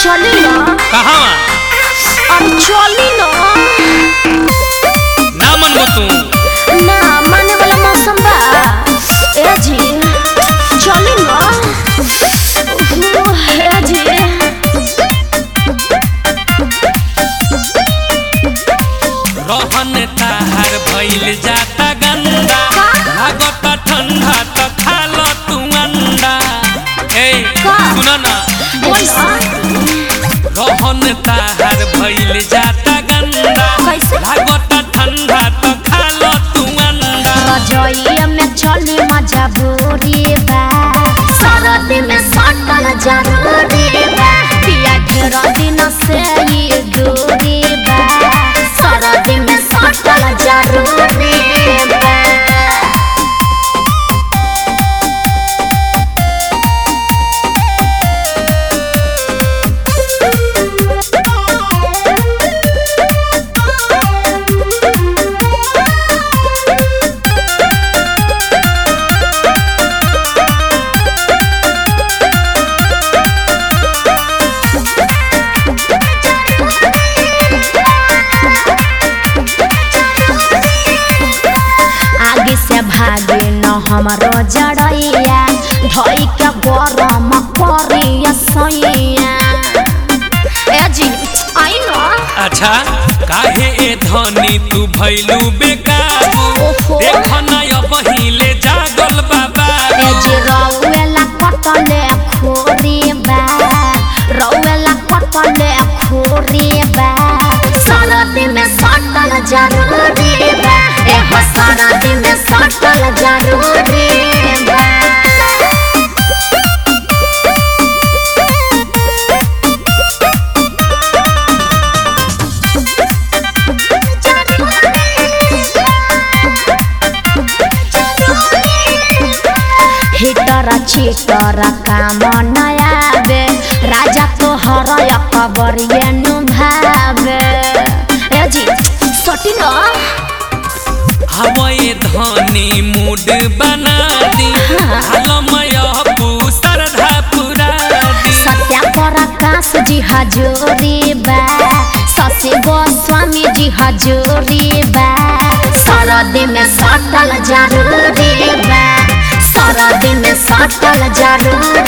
चली ना कहाँ अब चली ना ना मनबो तू ना माने वाला मौसम बा ए जी चली ना उह, ए जी रहन ताहार भइल जाता गंदा का? लागता ठंडा त खा लो तू अंडा ए का? सुन ना बोला रहन ताहार भइल जाता गंदा कैसे? लागता ठंडा त खा लो तू अंडा रजोइया में चली मजा बोरी बा सरद में सटल जरूरी बा पिया घेरा दिन से ये दूरी बा सरद में सटल जरूरी बा आगे से भागे न हमारो जड़ैया धोई के गरम करिया सैया ए जी आई न अच्छा काहे ए धनी तू भइलू बेकाबू ओहो। देख ना अब हिले जागल बाबा ए जी रौवेला कटले खोरी बा रौवेला कटले खोरी बा सरदी में सटल जरूरी बा ए हो सरदी में सटल जरूरी बा हिटर छिटर काम नयाबे राजा तोहर अकबर नु भावे ए जी सटी न हवाए धनी मूड बना दी हालमय सरधा पुरा दी सत्या प्रकाश जी हजूरी बा शशि गोस्वामी जी हजूरी बा सरदी में सटल जरूरी बा सरदी में सटल जरूरी